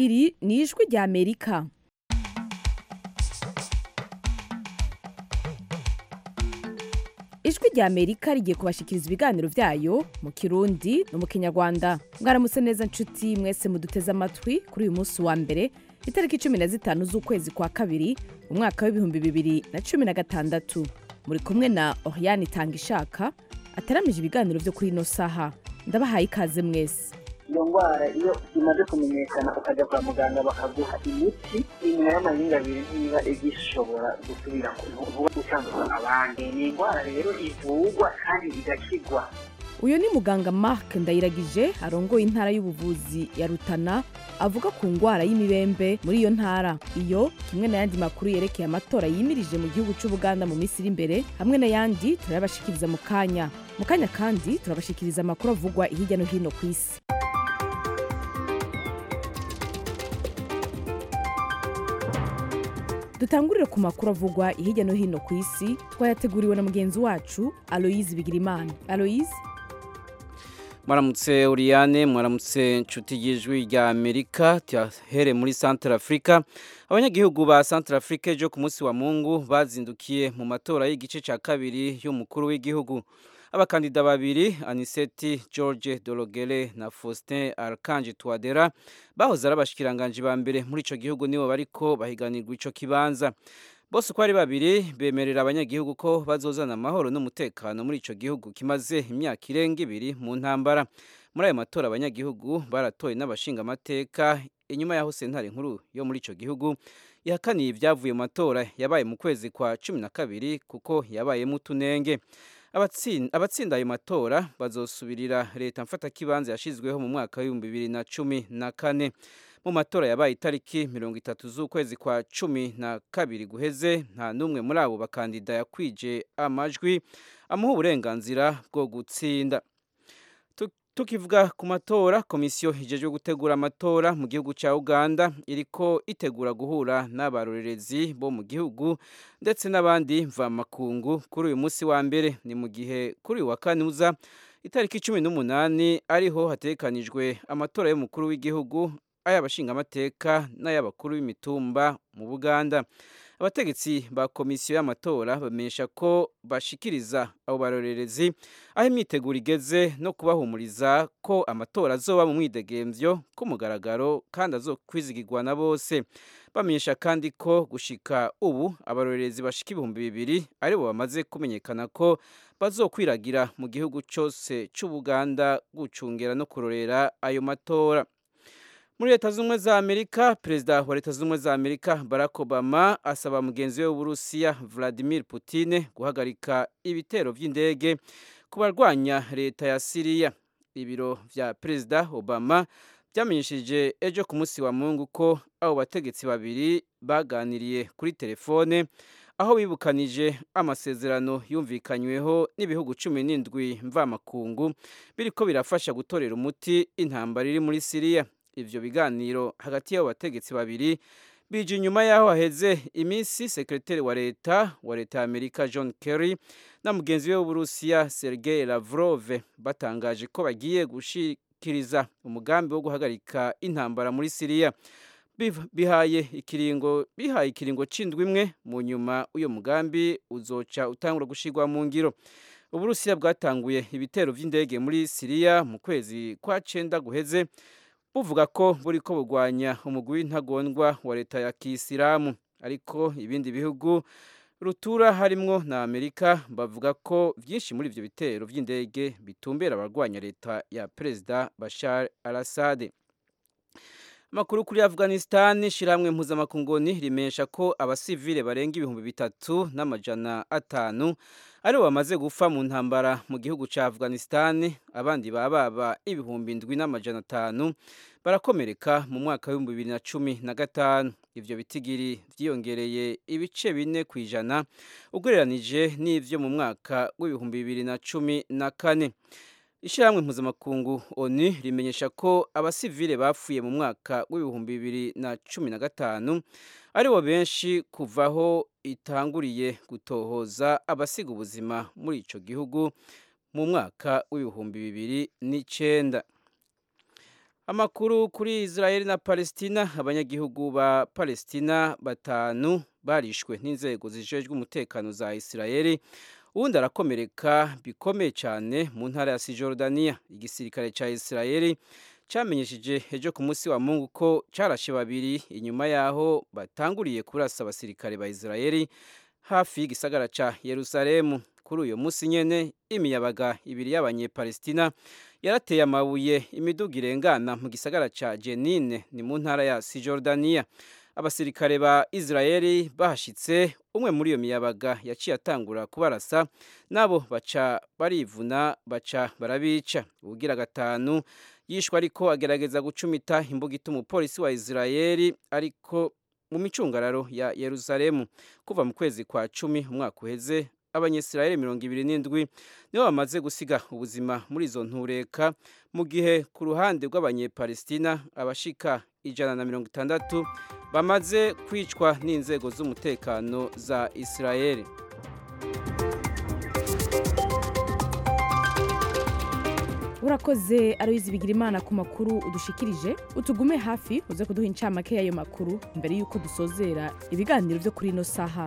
iri ni ijwi rya amerika ijwi rya amerika rigiye kubashikiriza ibiganiro byayo mu kirundi no mu kinyarwanda mwaramutse neza nshuti mwese muduteze amatwi kuri uyu munsi wa mbere itariki cumi na zitanu z'ukwezi kwa kabiri umwaka w'ibihumbi bibiri na cumi na gatandatu muri kumwe na oriane itanga ishaka ataramije ibiganiro byo kuri ino saha ndabahaye ikaze mwese iyo ndwara iyo imaze kumenyekana ukajya kwa muganga bakaguha imiti inyuma y'amahinga abiri ntiba igishobora gusubira vuba gucanduza abandi ni indwara rero ivurwa kandi igakigwa uyu ni muganga mark ndayiragije arongoye intara y'ubuvuzi ya rutana avuga ku ndwara y'imibembe muri iyo ntara iyo kimwe n'ayandi makuru yerekeye amatora yimirije mu gihugu cy'ubuganda mu minsi iri imbere hamwe n'ayandi turayabashikiriza mu kanya mu kanya kandi turabashikiriza amakuru avugwa hirya no hino ku isi dutangurire ku makuru avugwa hirya no hino ku isi twayateguriwe na mugenzi wacu aloyize bigirimana aloyize mwaramutse uriyane mwaramutse inshuti y'ijwi rya amerika tuyahere muri santara afurika abanyagihugu ba santara afurika ejo ku munsi wa mungu bazindukiye mu matora y'igice cya kabiri y'umukuru w'igihugu abakandida babiri aniseti george dorogere na faustin arkanji tuwadera bahoze ari abashikiranganji ba mbere muri icyo gihugu nibo bariko bahiganirwa icyo kibanza bose uko ari babiri bemerera abanyagihugu ko bazozana amahoro n'umutekano muri icyo gihugu kimaze imyaka irenga ibiri mu ntambara muri ayo matora abanyagihugu baratoye n'abashingamateka inyuma y'aho sentare nkuru yo muri icyo gihugu ihakaniye ibyavuye mu matora yabaye mu kwezi kwa cumi na kabiri kuko yabayemo utunenge abatsinda ayo matora bazosubirira leta mfatakibanza yashyizweho mu mwaka w'ibihumbi bibiri na cumi na kane mu matora yabaye itariki mirongo itatu z'ukwezi kwa cumi na kabiri guheze nta n'umwe muri abo bakandida yakwije amajwi amuha uburenganzira bwo gutsinda tukivuga ku matora komisiyo ijejwe gutegura amatora mu gihugu cya uganda iriko itegura guhura n'abarorerezi bo mu gihugu ndetse n'abandi mvamakungu kuri uyu munsi wa mbere ni mu gihe kuri uyu wa kane uza itariki cumi n'umunani ariho hatekanijwe amatora y'umukuru w'igihugu ay'abashingamateka n'ay'abakuru b'imitumba mu buganda abategetsi ba komisiyo y'amatora bamenyesha ko bashikiriza abo barorerezi aho imyiteguro igeze no kubahumuriza ko amatora azoba mu mwidegemvyo ku mugaragaro kandi azokwizigirwa na bose bamenyesha kandi ko gushika ubu abarorerezi bashika ibihumbi bibiri aribo bamaze kumenyekana ko bazokwiragira mu gihugu cyose c'ubuganda gucungera no kurorera ayo matora muri leta z'ubumwe za amerika perezida wa leta z'ubumwe za amerika barack obama asaba mugenzi we w'uburusiya vladimir putin guhagarika ibitero by'indege ku barwanya leta ya siriya ibiro vya perezida obama byamenyesheje ejo ku munsi wa mungu ko abo bategetsi babiri baganiriye kuri telefone aho bibukanije amasezerano yumvikanyweho n'ibihugu cumi n'indwi mvamakungu biriko birafasha gutorera umuti intambara iri muri siriya ivyo biganiro hagati y'abo bategetsi babiri bije inyuma y'aho haheze iminsi sekreteri wa leta wa leta ya amerika john kerry na mugenzi we w'uburusiya sergei lavrov batangaje ko bagiye gushikiriza umugambi wo guhagarika intambara muri siriya bihaye ikiringo bihaye ikiringo c'indwi imwe mu nyuma uyo mugambi uzoca utangura gushirwa mu ngiro uburusiya bwatanguye ibitero vy'indege muri siriya mu kwezi kwa cenda guheze buvuga ko buriko bugwanya umugwi w'intagondwa wa leta ya kisilamu ariko ibindi bihugu rutura harimwo na amerika bavuga ko byinshi muri ivyo bitero vy'indege bitumbera abarwanya leta ya perezida bashar al assad amakuru kuri afghanistan shirahamwe mpuzamakungoni rimesha ko abasivile barenga ibihumbi bitatu n'amajana atanu aribo bamaze gupfa mu ntambara mu gihugu ca afghanistan abandi bababa ibihumbi ndwi n'amajana atanu barakomereka mu mwaka w'ibihumbi bibiri na cumi na gatanu ivyo bitigiri vyiyongereye ibice bine ku ijana ugereranije n'ivyo mu mwaka w'ibihumbi bibiri na cumi na kane ishyirahamwe mpuzamakungu onu rimenyesha ko abasivile bapfuye mu mwaka w'ibihumbi bibiri na cumi na gatanu aribo benshi kuvaho itanguriye gutohoza abasiga ubuzima muri ico gihugu mu mwaka w'ibihumbi bibiri n'icenda amakuru kuri israel na palestina abanyagihugu ba palestina batanu barishwe n'inzego zijejwe umutekano za israel uwundi arakomereka bikomeye cyane mu ntara ya sijordaniya igisirikare cya israel cyamenyesheje ejo ku munsi wa mungu ko cyarashe babiri inyuma y'aho batanguriye kurasa abasirikare ba israel hafi y'igisagara cya yerusalemu kuri uyu munsi nyene imiyabaga ibiri y'abanyepalestina yarateye amabuye imiduga irengana mu gisagara ca jenine ni mu ntara ya sijordaniya abasirikare ba israeli bahashitse umwe muri iyo miyabaga yaciye atangura kubarasa nabo baca barivuna baca barabica ubugira gatanu yishwe ariko agerageza gucumita imbugita umupolisi wa israeli ariko mu micungararo ya yerusalemu kuva mu kwezi kwa cumi umwaka uheze abanyesirayeli mirongo ibiri n'indwi nibo bamaze gusiga ubuzima muri izo ntureka mu gihe ku ruhande rw'abanyepalestina abashika ijana na mirongo itandatu bamaze kwicwa n'inzego z'umutekano za israeli urakoze aroyizi bigira imana ku makuru udushikirije utugume hafi uze kuduha incamake y'ayo makuru mbere y'uko dusozera ibiganiro byo kuri ino saha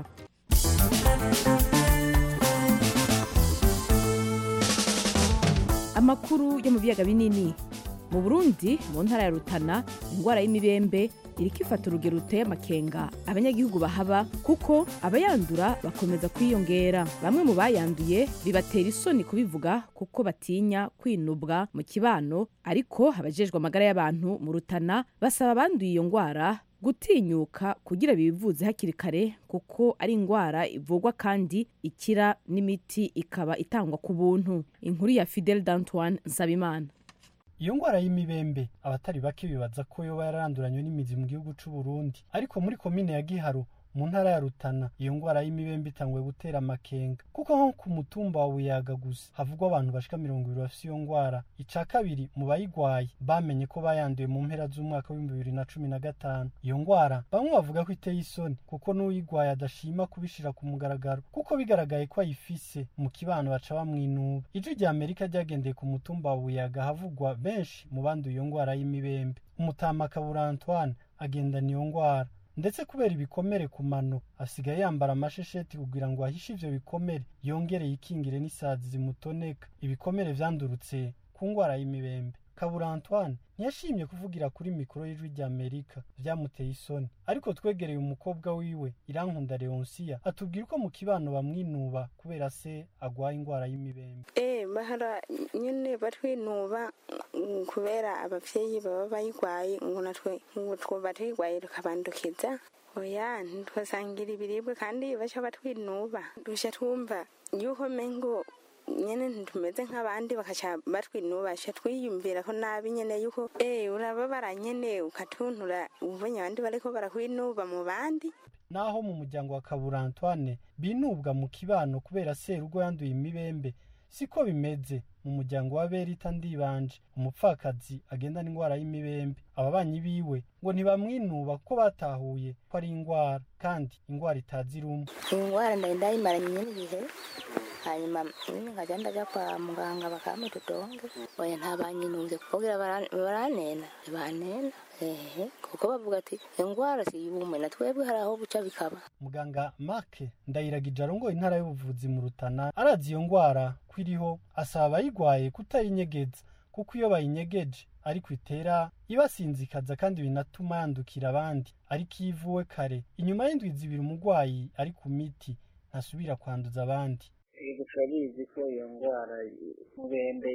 amakuru yo mu biyaga binini mu burundi mu ntara ya rutana indwara y'imibembe iriko ifata urugero ruteye amakenga abanyagihugu bahaba kuko abayandura bakomeza kwiyongera bamwe mu bayanduye bibatera isoni kubivuga kuko batinya kwinubwa mu kibano ariko abajejwe amagara y'abantu mu rutana basaba abanduye iyo ndwara gutinyuka kugira bivuze hakiri kare kuko ari indwara ivurwa kandi ikira n'imiti ikaba itangwa ku buntu inkuru ya fidel d'antoine nsabimana iyo ngwara y'imibembe abatari bake bibaza ko yoba yararanduranywe n'imizi mu gihugu c'u Burundi ariko muri komine ya Giharo mu ntara ya Rutana iyo ngwara y'imibembe itanguye gutera amakenga kuko nko ku mutumba wa Buyaga gusa havugwa abantu bashika mirongo ibiri bafise iyo ngwara ica kabiri mu bayigwaye bamenye ko bayanduye mu mpera z'umwaka w'ibihumbi bibiri na cumi na gatanu iyo ngwara bamwe bavuga ko iteye isoni kuko n'uyigwaye adashima kubishira ku mugaragaro kuko bigaragaye ko ayifise mu kibano baca bamwinuba ijwi rya Amerika ryagendeye ku mutumba wa Buyaga havugwa benshi mu banduye iyo ngwara y'imibembe umutama Kabura Antoine agendana iyo ngwara ndetse kubera ibikomere ku mano asigaye yambara amashesheti kugira ngo ahishe ivyo bikomere yongere yikingire n'isazi zimutoneka ibikomere vyandurutse ku ngwara y'imibembe kabura antoine ntiyashimye kuvugira kuri mikoro y'ijwi rya amerika vyamuteye isoni ariko twegereye umukobwa wiwe irankunda leonsiya atubwira uko mu kibano bamwinuba kubera se agwaye ingwara y'imibembe eh bahara nyene batwinuba mm, kubera abavyeyi baba bayigwaye ngo natwe ngo twoba tuyigwaye tukabandukiza oya ntitwasangira ibiribwa kandi baca batwinuba duca twumva yuko mengo nyene ntitumeze nk'abandi bakaca batwinuba baca twiyumvira ko nabi nyene yuko eh urababara nyene ukatuntura ubonye abandi bariko barakwinuba mu bandi naho mu muryango wa kabura antoine binubwa mu kibano kubera serugo yanduye imibembe siko bimeze mu muryango wa berita ndibanje umupfakazi agendana ingwara y'imibembe ababanyi biwe ngo ntibamwinuba kuko batahuye ko ari ingwara kandi ingwara itazi rumwe iyi ngwara ndari ndayimaranye nyene igihe hanyuma nyine nkajya ndaja kwa muganga bakampa ududonge oya ntabanyinunze kugira bara- baranena ntibanena ehe kuko bavuga ati ingwara siyumwe na twebwe hari aho buca bikaba muganga marke ndayiragije arongoye intara y'ubuvuzi mu rutana arazi iyo ngwara ko iriho asaba abayigwaye kutayinyegeza kuko iyo bayinyegeje ariko itera ibasinzikaza kandi binatuma yandukira abandi ariko iyo ivuwe kare inyuma y'indwi zibiri umurwayi ari ku miti ntasubira kwanduza abandi yego turabizi ko iyo ndwara y'umubembe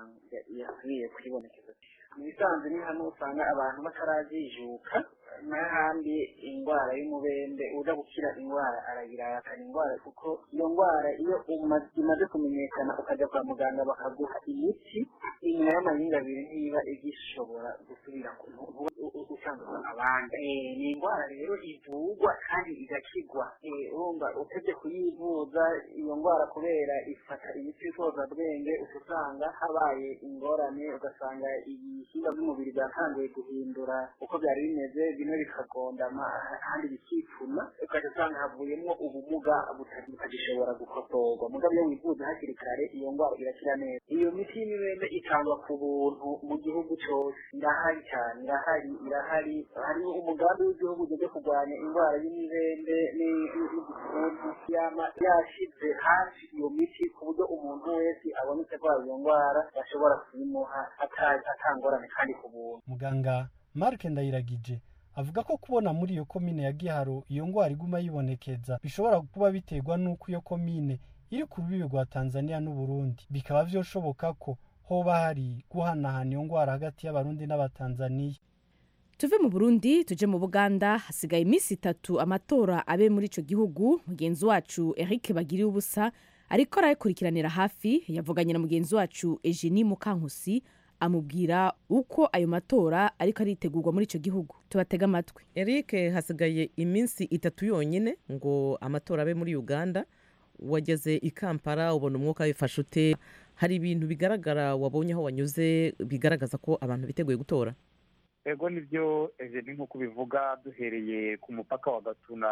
yakwiye kwibonekeza mu bisanzwe ni hamwe usanga abantu batarajijuka n'ahandi indwara y'umubembe uza gukira indwara aragira arakana indwara kuko iyo ndwara iyo uma- imaze kumenyekana ukajya kwa muganga bakaguha imiti inyuma y'amayinga abiri ntiba igishobora gusubira ku- vuba. U- u- gucanduza abandi Eh, ni indwara rero ivurwa kandi igakigwa Eh, urumva utebye kuyivuza iyo ndwara kubera ifata ibiti bwenge uca usanga habaye ingorane ugasanga ibihimba by'umubiri byatangiye guhindura uko byari bimeze bimwe bikagondama ahandi bikipfuna ugaca usanga havuyemo ubumuga buta- butagishobora gukosorwa mugabo iyo wivuza hakiri kare iyo ndwara irakira neza iyo miti y'imibembe itangwa ku buntu mu gihugu cyose irahari cyane irahari irahari hariho umugambi w'igihugu ujya kurwanya indwara y'imibembe ni- n'igituntu yama yashize hafi iyo miti ku buryo umuntu wese abonetse arwaye iyo ndwara bashobora kuyimuha ata- atangorane kandi ku buntu muganga mark ndayiragije avuga ko kubona muri iyo komine ya giharo iyo ndwara iguma yibonekeza bishobora kuba biterwa n'uko iyo komine iri ku rubibi rwa tanzania n'uburundi bikaba vyoshoboka ko hoba hari guhanahana iyo ndwara hagati y'abarundi n'abatanzaniya tuve mu burundi tuje mu buganda hasigaye iminsi itatu amatora abe muri ico gihugu mugenzi wacu eric bagiriye ubusa ariko arayakurikiranira hafi yavuganye na mugenzi wacu eugenie mukankusi amubwira uko ayo matora ariko aritegurwa muri ico gihugu tubatega amatwi eric hasigaye iminsi itatu yonyine ngo amatora abe muri uganda wageze i kampala ubona umwuka wifashe ute hari ibintu bigaragara wabonye aho wanyuze bigaragaza ko abantu biteguye gutora ego nibyo ni nk'uko bivuga duhereye ku mupaka wa gatuna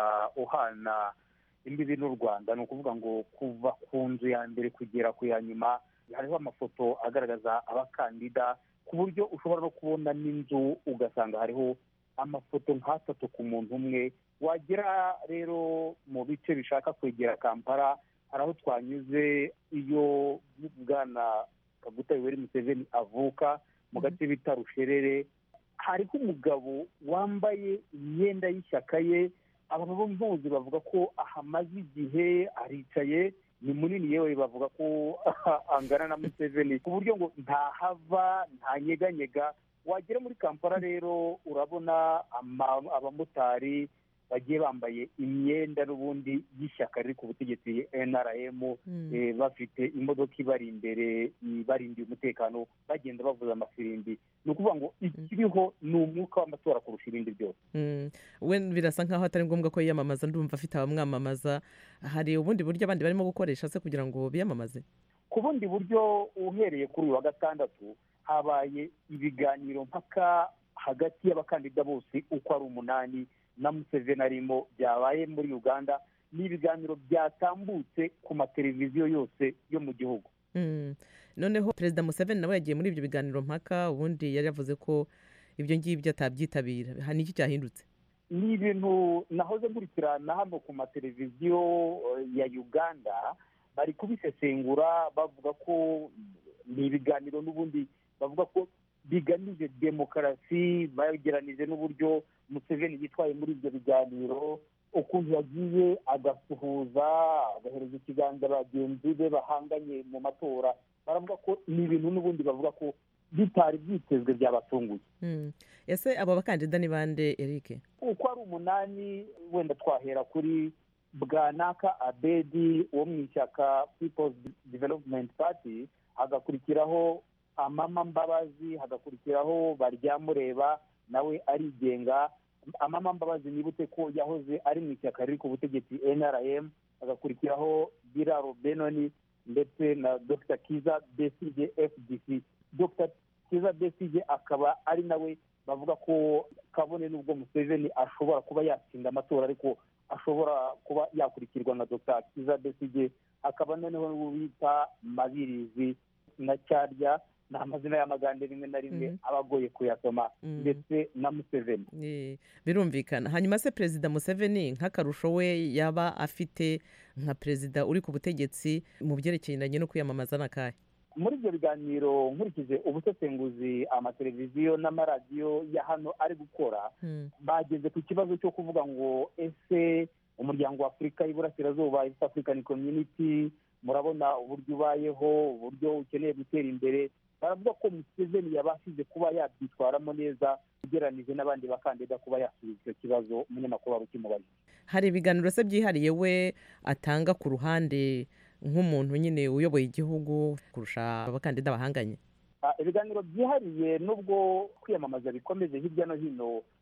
uhana imbibi n'u rwanda ni ukuvuga ngo kuva ku nzu ya mbere kugera ku ya nyuma hariho amafoto agaragaza abakandida ku buryo ushobora no kubona n'inzu ugasanga hariho amafoto nk'atatu ku muntu umwe wagera rero mu bice bishaka kwegera kampala hari aho twanyuze iyo bwana kaguta yoweri museveni avuka mu gace bita rusherere hariho umugabo wambaye imyenda y'ishyaka ye abantu bo muzi bavuga ko ahamaze igihe aricaye ni munini yewe bavuga ko angana na museveni ku buryo ngo ntahava ntanyeganyega wagera muri kampala rero urabona ama- abamotari bagiye bambaye imyenda n'ubundi y'ishyaka riri ku butegetsi nrm eh, bafite imodoka ibari imbere ibarindiye umutekano bagenda bavuza amafirimbi ni ukuvuga ngo ikiriho ni umwuka w'amatora kurusha ibindi byose Mm, we birasa nkaho atari ngombwa ko yiyamamaza ndumva afite abamwamamaza hari ubundi buryo abandi barimo gukoresha se kugira ngo biyamamaze ku bundi buryo uhereye kuri uyu wa gatandatu habaye ibiganiro mpaka hagati y'abakandida bose uko ari umunani na museveni arimo byabaye muri uganda ni ibiganiro byatambutse ku mateleviziyo yose yo mu gihugu Mm. noneho perezida museveni nawe yagiye muri ibyo biganiro mpaka ubundi yari yavuze ko ibyo ngibyo atabyitabira Ha, ni iki cyahindutse ni ibintu nahoze nkurikirana hano ku mateleviziyo eh, ya uganda bari kubisesengura bavuga ko ni ibiganiro n'ubundi bavuga ko bigamije demokarasi bageranije n'uburyo museveni yitwaye muri ibyo biganiro ukuntu yagiye agasuhuza agahereza ikiganza bagenzi be bahanganye mu matora baravuga ko ni ibintu n'ubundi bavuga ko bitari byitezwe byabatunguye Mm. ese abo bakandida ni bande eric uko ari umunani wenda twahera kuri bwanaka abedi wo mu ishyaka people's development party hagakurikiraho amama mbabazi hagakurikiraho baryamureba nawe arigenga amama mbabazi nibute ko yahoze ari mu ishyaka riri ku butegetsi nrm hagakurikiraho biraro benoni ndetse na dr kiza besige fdc dr kiza besige akaba ari nawe bavuga ko kabone n'ubwo museveni ashobora kuba yatsinda amatora ariko ashobora kuba yakurikirwa na dr kiza besige hakaba noneho n'uwo bita mabirizi na cyarya ni amazina y'amagande rimwe na rimwe Mhm. aba agoye kuyasoma Mhm. ndetse na museveni Eh, birumvikana hanyuma se perezida museveni nk'akarusho we yaba afite nka perezida uri ku butegetsi mu byerekeranye no kwiyamamaza n'akahe muri ibyo biganiro nkurikije ubusesenguzi amateleviziyo n'amaradiyo ya hano ari gukora Mm. bageze ku kibazo cyo kuvuga ngo ese umuryango wa afurika y'iburasirazuba east african community murabona uburyo ubayeho uburyo ukeneye gutera imbere baravuga ko museveni yabashije kuba yabyitwaramo neza ugereranije n'abandi bakandida kuba yasubiza icyo kibazo umunyamakuru wari ukimubajije hari ibiganiro se byihariye we atanga ku ruhande nk'umuntu nyine uyoboye igihugu kurusha abakandida bahanganye Ah, ibiganiro byihariye nubwo kwiyamamaza bikomeje hirya no hino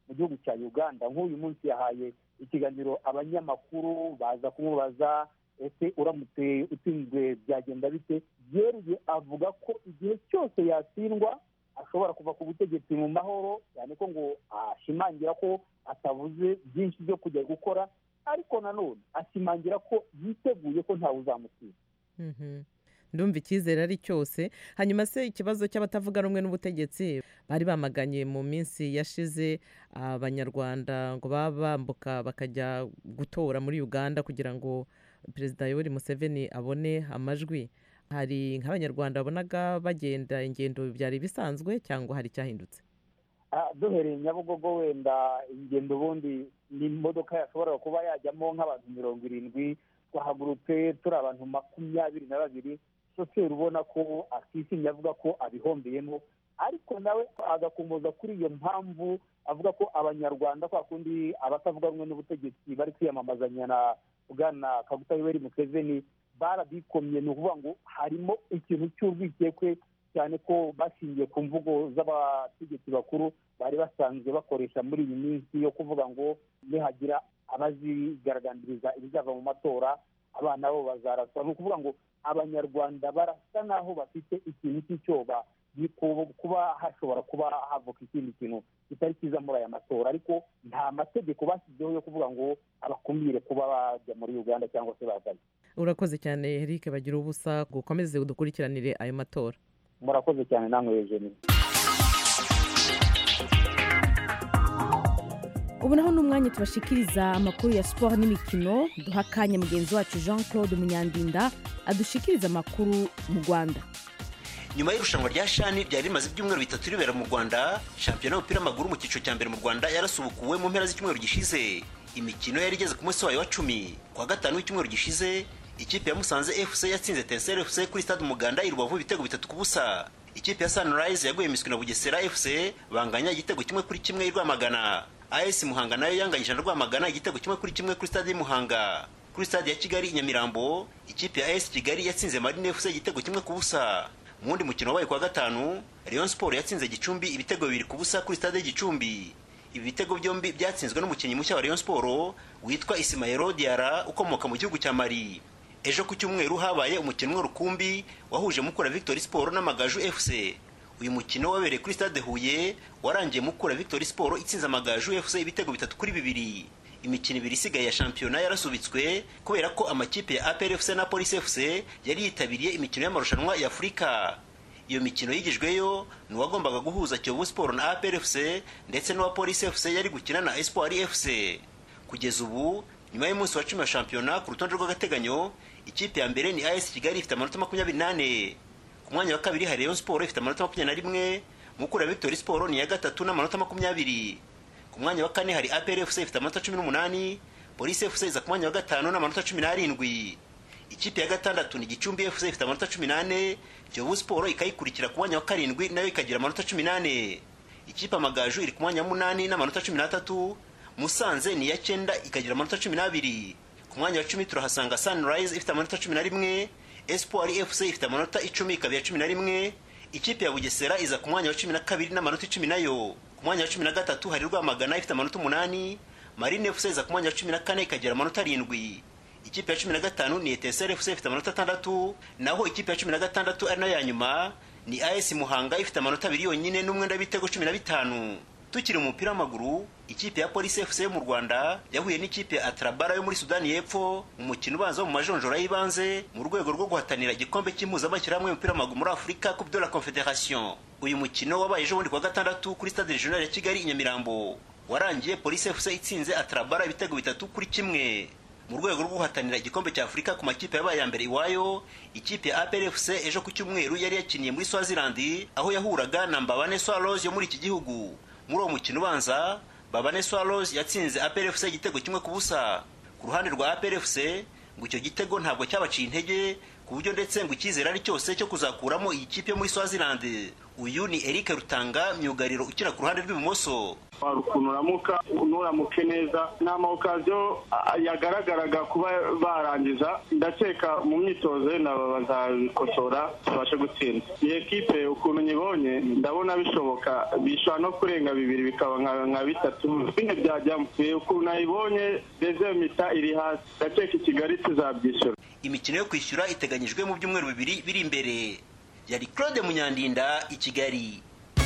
mu gihugu cya uganda nk'uyu munsi yahaye ikiganiro abanyamakuru baza kumubaza ese uramutse utsinzwe byagenda bite byeruye avuga ko igihe cyose yatsindwa ashobora kuva ku butegetsi mu mahoro cyane ko ngo ashimangira ko atavuze byinshi byo kujya gukora ariko nanone ashimangira ko yiteguye ko ntawe uzamutsinda ndumva icyizere ari cyose hanyuma se ikibazo cy'abatavuga rumwe n'ubutegetsi bari bamaganye mu minsi yashize abanyarwanda ngo baba bambuka bakajya gutora muri uganda kugira ngo perezida yoweri museveni abone amajwi hari nk'abanyarwanda babonaga bagenda ingendo byari bisanzwe cyangwa hari icyahindutse duhereye nyabugogo wenda ingendo ubundi ni imodoka yashobora kuba yajyamo nk'abantu mirongo irindwi twahagurutse turi abantu makumyabiri na babiri shoferi ubona ko atishimye avuga ko abihombeyemo ariko nawe agakomeza kuri iyo mpamvu avuga ko abanyarwanda kwa kundi abatavuga rumwe n'ubutegetsi bari kwiyamamazanya na bwana kaguta yoweri museveni barabikomye ni ukuvuga ngo harimo ikintu cy'urwikekwe cyane ko bashingiye ku mvugo z'abategetsi bakuru bari basanzwe bakoresha muri iyi minsi yo kuvuga ngo nihagira abazigaragambiriza ibizava mu matora abana bo bazaraswa ni ukuvuga ngo abanyarwanda barasa n'aho bafite ikintu cy'icyoba kuba hashobora kuba havuka ikindi kintu kitari cyiza muri aya matora ariko nta mategeko bashyizeho yo kuvuga ngo abakumire kuba bajya muri uganda cyangwa se bazanye urakoze cyane eric bagira ubusa gukomeze udukurikiranire ayo matora murakoze cyane namwe eugenie ubu naho ni umwanya tubashikiriza amakuru ya siporo n'imikino duha akanya mugenzi wacu jean claude munyandinda adushikiriza amakuru mu rwanda nyuma y'irushanwa rya shani ryari rimaze ibyumweru bitatu ribera mu rwanda shampiyona y'umupira w'amaguru mu cyiciro cya mbere mu rwanda yarasubukuwe mu mpera z'icyumweru gishize imikino yari igeze ku munsi wayo wa cumi ku wa gatanu w'icyumweru gishize ikipe ya musanze fc yatsinze tenseri fc kuri stade umuganda i rubavu ibitego bitatu ku busa ikipe ya sunrise yaguye imiswi na bugesera fc banganya igitego kimwe kuri kimwe i rwamagana as muhanga nayo yanganyije na rwamagana igitego kimwe kuri kimwe kuri stade y'umuhanga kuri stade ya kigali i nyamirambo ikipe ya as kigali yatsinze marine fc igitego kimwe ku busa mu wundi mukino wabaye kuwa gatanu rayon sport yatsinze gicumbi ibitego bibiri ku busa kuri stade y'igicumbi ibi bitego byombi byatsinzwe n'umukinnyi mushya wa rayon sport witwa isimayero diara ukomoka mu gihugu cya mali ejo ku cyumweru habaye umukino umwe rukumbi wahuje mukura victory sport n'amagaju fc uyu mukino wabereye kuri stade huye warangiye mukura victory sport itsinze amagaju fc ibitego bitatu kuri bibiri imikino ibiri isigaye ya shampiyona yarasubitswe kubera ko amakipe ya apr fc na police fc yari yitabiriye imikino y'amarushanwa ya afurika iyo mikino yigijweyo ni uwagombaga guhuza kiyovu sport na apr fc ndetse n'uwa police fc yari gukina na espoir fc kugeza ubu nyuma y'umunsi wa cumi wa shampiyona ku rutonde rw'agateganyo ikipe ya mbere ni as kigali ifite amanota makumyabiri n'ane ku mwanya wa kabiri hari rayon sport ifite amanota makumyabiri na rimwe mukura victory sport ni iya gatatu n'amanota makumyabiri ku mwanya wa kane hari apr fc ifite amanota cumi n'umunani polisi fc iza ku mwanya wa gatanu n'amanota cumi n'arindwi ikipe ya gatandatu ni gicumbi fc ifite amanota cumi n'ane kiyovu sport ikayikurikira ku mwanya wa karindwi nayo ikagira amanota cumi n'ane ikipe amagaju iri ku mwanya wa munani n'amanota cumi n'atatu musanze ni iya cyenda ikagira amanota cumi n'abiri ku mwanya wa cumi turahasanga sunrise ifite amanota cumi na rimwe espoir fc ifite amanota icumi ikaba iya cumi na rimwe ikipe ya bugesera iza ku mwanya wa cumi na kabiri n'amanota icumi nayo ku mwanya wa cumi na gatatu hari rwamagana ifite amanota umunani marine fc iza ku mwanya wa cumi na kane ikagira amanota arindwi ikipe ya cumi na gatanu ni eteseri fc ifite amanota atandatu naho ikipe ya cumi na gatandatu ari nayo ya nyuma ni as muhanga ifite amanota abiri yonyine n'umwenda w'ibitego cumi na bitanu tukiri mu mupira w'amaguru ikipe ya polisi fc yo mu rwanda yahuye n'ikipe ya atrabara yo muri sudani y'epfo mu mukino ubanza wo mu majonjora y'ibanze mu rwego rwo guhatanira igikombe cy'impuzamashyirahamwe y'umupira w'amaguru muri afurika coupe de la confederation uyu mukino wabaye ejo bundi kuwa gatandatu kuri stade regional ya kigali i nyamirambo warangiye polisi fc itsinze atrabara ibitego bitatu kuri kimwe mu rwego rwo guhatanira igikombe cya afurika ku makipe yabaye ya mbere iwayo ikipe ya apr fc ejo ku cyumweru yari yakiniye muri swaziland aho yahuraga na mbabane swallows yo muri iki gihugu muri uwo mukino ubanza babane swallows yatsinze apr fc igitego kimwe ku busa ku ruhande rwa apr fc ngo icyo gitego ntabwo cyabaciye intege ku buryo ndetse ngo icyizere ari cyose cyo kuzakuramo iyi kipe yo muri swaziland uyu ni eric rutanga myugariro ukina ku ruhande rw'ibumoso wari ukuntu uramuka nturamuke neza ni amawukaziyo yagaragaraga kuba barangiza ndakeka mu myitozo yenda bazabikosora tubashe gutsinda iyi ekipe ukuntu nyibonye ndabona bishoboka bishobora no kurenga bibiri bikaba nka bitatu bine byajyamo ukuntu nayibonye deze mita iri hasi ndakeka i kigali tuzabyishyura imikino yo kwishyura iteganyijwe mu byumweru bibiri biri imbere yari claude munyandinda i kigali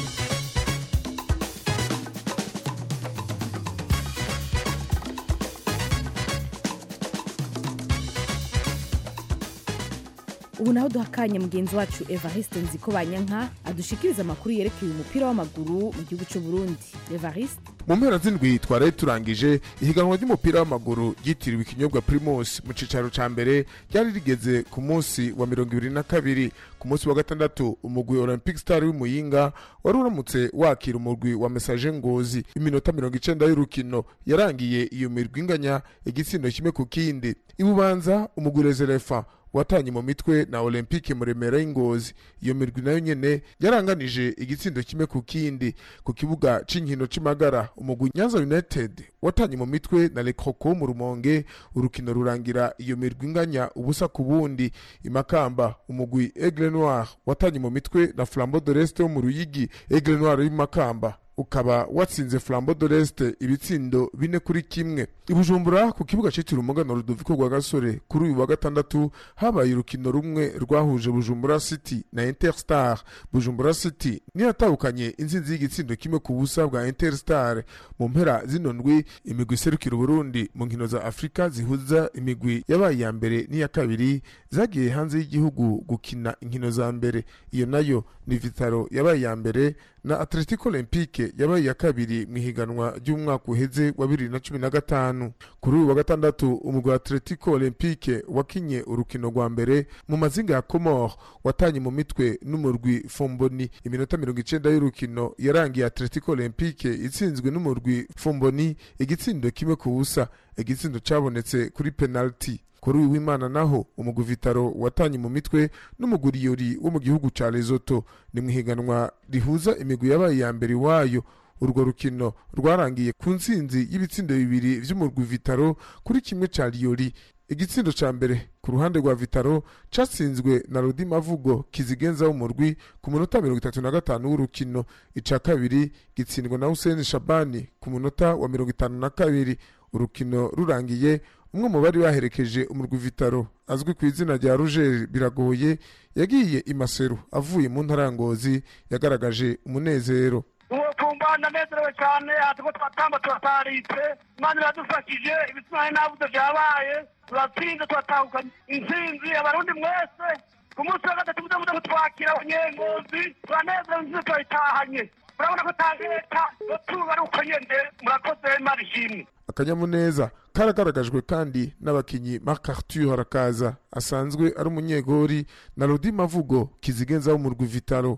ubu naho duha akanya mugenzi wacu evariste nziko banyanka adushikiriza amakuru yerekeye umupira w'amaguru mu gihugu cy'u burundi evariste mu mpera z'indwi twaraye turangije ihiganwa ry'umupira w'amaguru ryitiriwe ikinyobwa primus mu cicaro ca mbere ryari rigeze ku munsi wa mirongo ibiri na kabiri ku munsi wa gatandatu umugwi olympic star w'imuyinga wari uramutse wakira umugwi wa message ngozi iminota mirongo icenda y'urukino yarangiye iyo mirwi inganya igitsindo kimwe ku kindi ibubanza umugwi reserefa watanye mu mitwe na olympique muremera y'ingozi iyo mirwi nayo nyene yaranganije igitsindo kimwe ku kindi ku kibuga c'inkino c'imagara umugwi nyanza united watanye mu mitwe na le croco mu rumonge urukino rurangira iyo mirwi inganya ubusa ku bundi imakamba umugwi aigle noir watanye mu mitwe na flambeau de l'est wo mu ruyigi aigle noir y'imakamba ukaba watsinze flambo de l'est ibitsindo bine kuri kimwe ibujumbura ku kibuga citiriwe umugano rudoviko rwa gasore kuri uyu wa gatandatu habaye urukino rumwe rwahuje bujumbura city na interstar bujumbura city niyo yatahukanye intsinzi y'igitsindo kimwe ku busa bwa interstar mu mpera zino ndwi imigwi iserukira uburundi mu nkino za afurika zihuza imigwi yabaye iya mbere n'iya kabiri zagiye hanze y'igihugu gukina inkino za mbere iyo nayo ni vitaro yabaye iya mbere na atletico olympique yabaye iya kabiri mu ihiganwa ry'umwaka uheze wa bibiri na cumi na gatanu kuri uyu wa gatandatu umugwi wa atletico olympique wakinye urukino rwa mbere mu mazinga ya comore watanye mu mitwe n'umurwi fomboni iminota mirongo icenda y'urukino yarangiye atletico olympique itsinzwe n'umurwi fomboni igitsindo kimwe ku busa igitsindo cabonetse kuri penalty kuri uyu w'imana naho umugwi vitaro watanye mu mitwe n'umuguriyori wo mu gihugu ca lesoto ni mu ihiganwa rihuza imigwi yabaye iya mbere iwayo urwo rukino rwarangiye ku ntsinzi y'ibitsindo bibiri vy'umurwi vitaro kuri kimwe ca liyori igitsindo ca mbere ku ruhande rwa vitaro catsinzwe na rudi mavugo kizigenza w'umurwi ku munota mirongo itatu na gatanu w'urukino ica kabiri gitsindwa na huseni shabani ku munota wa mirongo itanu na kabiri urukino rurangiye umwe mu bari baherekeje umurwi vitaro azwi ku izina rya rugeri biragoye yagiye imaseru avuye mu ntara ya ngozi yagaragaje umunezero uwo ndanezerewe cyane hatuko twatamba turataritse imana iradufashije ibitsina n'abuze byabaye turatsinze turatahukanye intsinzi abarundi mwese ku munsi wa gatatu muze muze kutwakira abanyengozi turanezerewe intsinzi turayitahanye urabona ko ta leta tuba ari uko nyene murakoze imana ishimwe akanyamuneza karagaragajwe kandi n'abakinyi marc arthur arakaza asanzwe ari umunyegori na rodi mavugo kizigenza w'umurwi vitaro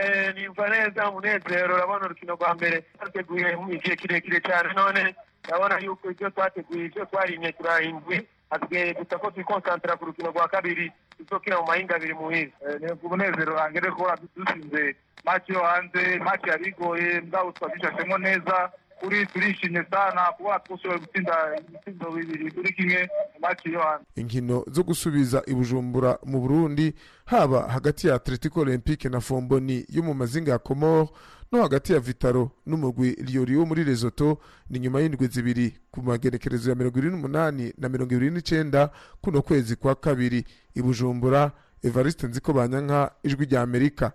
nimva neza umunezero urabona urukino rwa mbere twateguye igihe kirekire cyane none urabona yuko ibyo twateguye ibyo twarimye turahindwi hasigaye gusa ko twikonsantara ku rukino rwa kabiri tuzokina mu mahinga abiri muhiza ni umunezero wanjye rero kuba dusinze maci yo hanze maci yabigoye mbwabo twazishashemo neza kuri turishimye sana kuba twashoboye gutsinda ibitsindo bibiri kuri kimwe mu maci yo hanze inkino zo gusubiza ibujumbura mu burundi haba hagati ya atletico olympique na fomboni yo mu mazinga ya comore no hagati ya vitaro n'umugwi liyori wo muri lesoto ni nyuma y'indwi zibiri ku magenekerezo ya mirongo irindwi n'umunani na mirongo ibiri n'icenda kuno kwezi kwa kabiri ibujumbura evariste nziko banyanka ijwi rya amerika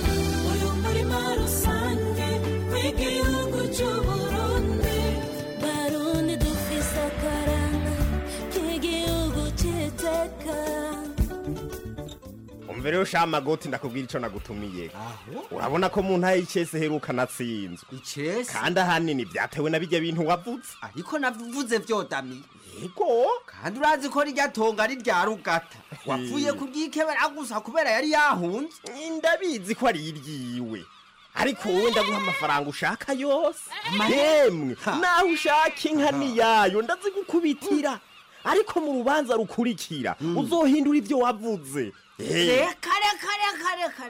uyu murima rusange w'igihugu cy'uburundi barundi dufise akaranga k'igihugu cy'iteka umva rero sha magoti ndakubwira ico nagutumiye urabona ko mu ntara y'icese heruka natsinzwe icese kandi ahanini vyatewe na birya bintu wavuze ariko navuze vyodami yego kandi urazi ko rirya tonga ari rya rugata wapfuye kuryikebera gusa kubera yari yahunze ndabizi ko ari iryiwe ariko wowe ndaguha amafaranga ushaka yose yemwe naho ushaka inka niyayo ndazigukubitira ariko mu rubanza rukurikira uzohindura ivyo wavuze Eh, reka reka reka reka reka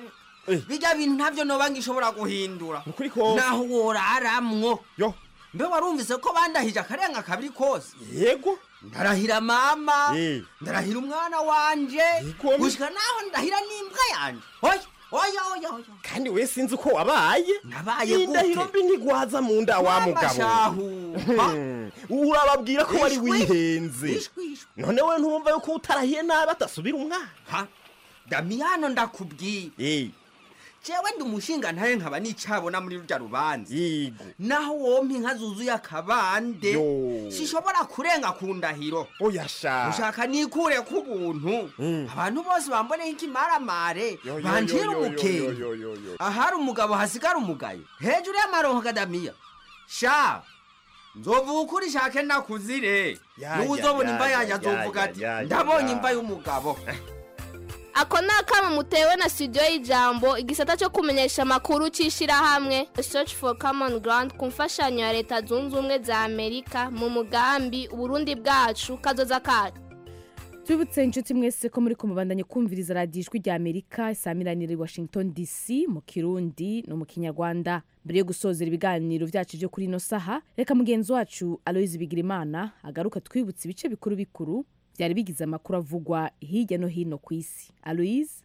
bijya bintu ntabyo noba ngishobora guhindura ukuri kose naho woraramwo yo mbe warumvise ko bandahije akarenga kabiri kose yego ndarahira mama Eh. ndarahira umwana wanje Igomwe. gushika naho ndahira n'imbwa yanje oya oya oya oya kandi we sinzi uko wabaye nabaye indahiro mbi ntigwaza mu nda wa mugabo shahu Hmm. urababwira ko wari Ishwi. wihenze Ishwi, ishwi. none we ntumva yuko utarahiye nabi atasubira umwana ha damiyano ndakubwiye Eh, jewe ndi umushinga ntaye nkaba nicabona muri rurya rubanza yego naho wompa inka zuzuye akabande Yo. sishobora kurenga ku ndahiro oya sha ushaka nikure ku buntu abantu bose bamboneho ikimaramare Yo, yo, banjira yo, yo, umukenge yo, yo, yo, yo. ahari umugabo hasigara umugayo hejuru y'amaronko kadamiya sha nzovuga ukuri shake nakuzire Ya, niwe ya, uzobona ya, imva ya, yanjye ya, azovuga ya, ati ya, ya, ndabonye ya." imva y'umugabo ako ni akamo mutewe na studio y'ijambo igisata cyo kumenyesha amakuru cy'ishyirahamwe search for common ground ku mfashanyo ya leta zunze ubumwe za amerika mu mugambi uburundi bwacu kazoza kacu tubibutse inshuti mwese ko muri kumubandanye kumviriza radiyo ijwi rya amerika isaamiranire i washington dc mu kirundi no mu kinyarwanda mbere yo gusozera ibiganiro byacu byo kuri ino saha reka mugenzi wacu aloyizi bigirimana agaruka twibutse ibice bikuru bikuru byari bigize amakuru avugwa hirya no hino ku isi aloyizi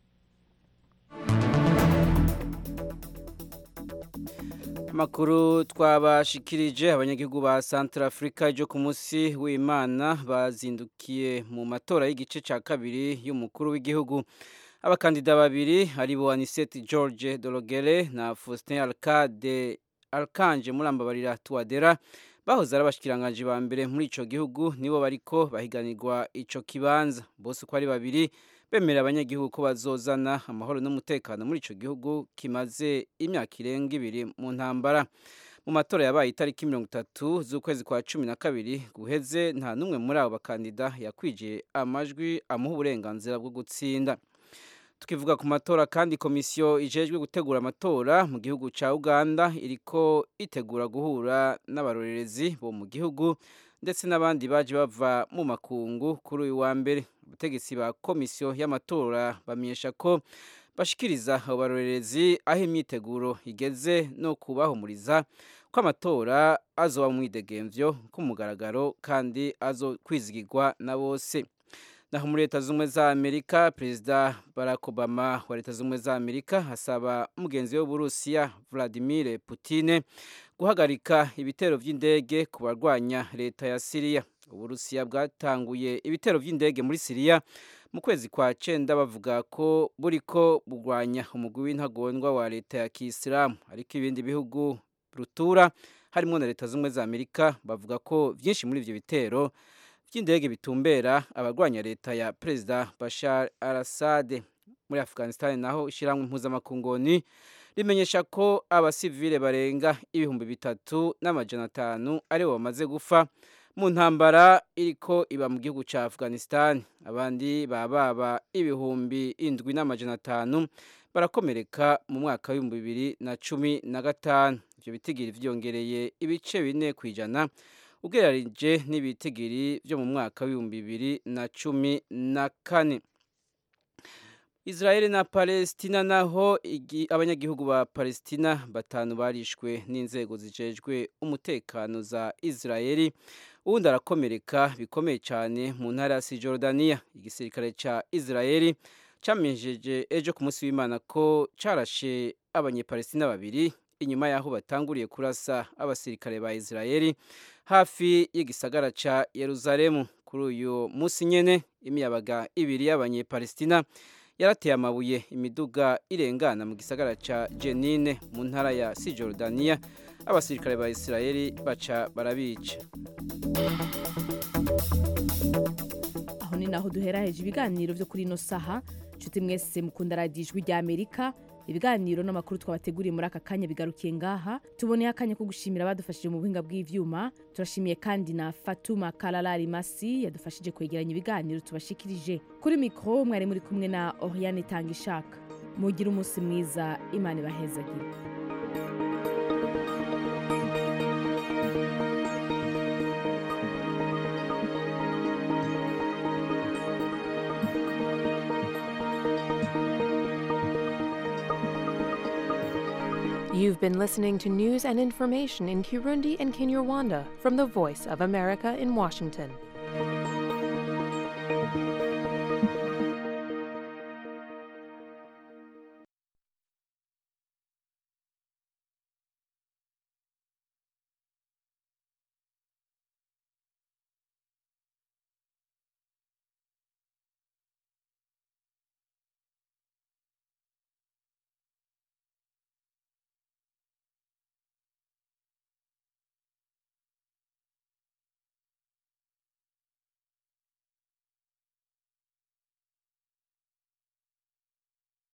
amakuru twabashikirije abanyagihugu ba Central Africa ryo ku munsi w'Imana bazindukiye mu matora y'igice cya kabiri y'umukuru w'igihugu abakandida babiri aribo Anisette George Dorogere na Faustin Alcade Alkanje Murambabarira Tuadera bahoze ari abashikiranganje ba mbere muri ico gihugu nibo bariko bahiganirwa ico kibanza bose uko ari babiri bemerera abanyagihugu ko bazozana amahoro n'umutekano muri ico gihugu kimaze imyaka irenga ibiri mu ntambara mu matora yabaye itariki mirongo itatu z'ukwezi kwa cumi na kabiri guheze nta n'umwe muri abo bakandida yakwijiye amajwi amuha uburenganzira bwo gutsinda tukivuga ku matora kandi komisiyo ijejwe gutegura amatora mu gihugu cya uganda iriko itegura guhura n'abarorerezi bo mu gihugu ndetse n'abandi baje bava mu makungu kuri uyu wa mbere abategetsi ba komisiyo y'amatora bamenyesha ko bashikiriza abo barorerezi aho imyiteguro igeze no kubahumuriza ko amatora azoba mu mwidegemvyo k'umugaragaro kandi azo kwizigirwa na bose naho muri leta z'ubumwe za amerika perezida barack obama wa leta z'ubumwe za amerika asaba mugenzi we w'uburusiya vladimir putine guhagarika ibitero by'indege ku barwanya leta ya siriya uburusiya bwatanguye ibitero by'indege muri siriya mu kwezi kwa cenda bavuga ko buriko burwanya umugwi w'intagondwa wa leta ya kisilamu ariko ibindi bihugu rutura harimo na leta z'ubumwe za amerika bavuga ko byinshi muri ivyo bitero by'indege bitumbera abarwanya leta ya perezida bashar al assad muri afghanistan naho ishyirahamwe impuzamakungoni rimenyesha ko abasivile barenga ibihumbi bitatu n'amajana atanu aribo bamaze gufa mu ntambara iriko iba mu gihugu cya afghanistan abandi bababa ibihumbi indwi n'amajana atanu barakomereka mu mwaka w'ibihumbi bibiri na cumi na gatanu ibyo bitigiri vyongereye ibice bine ku ijana ugereranyije n'ibitigiri byo mu mwaka w'ibihumbi bibiri na cumi na kane israel na palestina naho abanyagihugu ba palestina batanu barishwe n'inzego zijejwe umutekano za israeli uwundi arakomereka bikomeye cyane mu ntara ya sijordaniya igisirikare cya israeli cyamenyesheje ejo ku munsi w'imana ko carashe abanyepalestina babiri inyuma y'aho batanguriye kurasa abasirikare ba israeli hafi y'igisagara ca yeruzalemu kuri uyu munsi nyene imiyabaga ibiri y'abanyepalestina yarateye amabuye imiduga irengana mu gisagara ca jenine mu ntara ya sijordaniya abasirikare ba israeli baca barabica aho ni naho duheraheje ibiganiro byo kuri ino saha nshuti mwese mukunda radiyo ijwi rya amerika ibiganiro n'amakuru twabateguriye muri aka kanya bigarukiye ngaha tuboneye akanya ko gushimira abadufashije mu buhinga bw'ivyuma turashimiye kandi na fatuma kararari masi yadufashije kwegeranya ibiganiro tubashikirije kuri mikoro mwari muri kumwe na oriane itanga ishaka mugire umunsi mwiza imana ibahezagire You've been listening to news and information in Kirundi and Kinyarwanda from the Voice of America in Washington.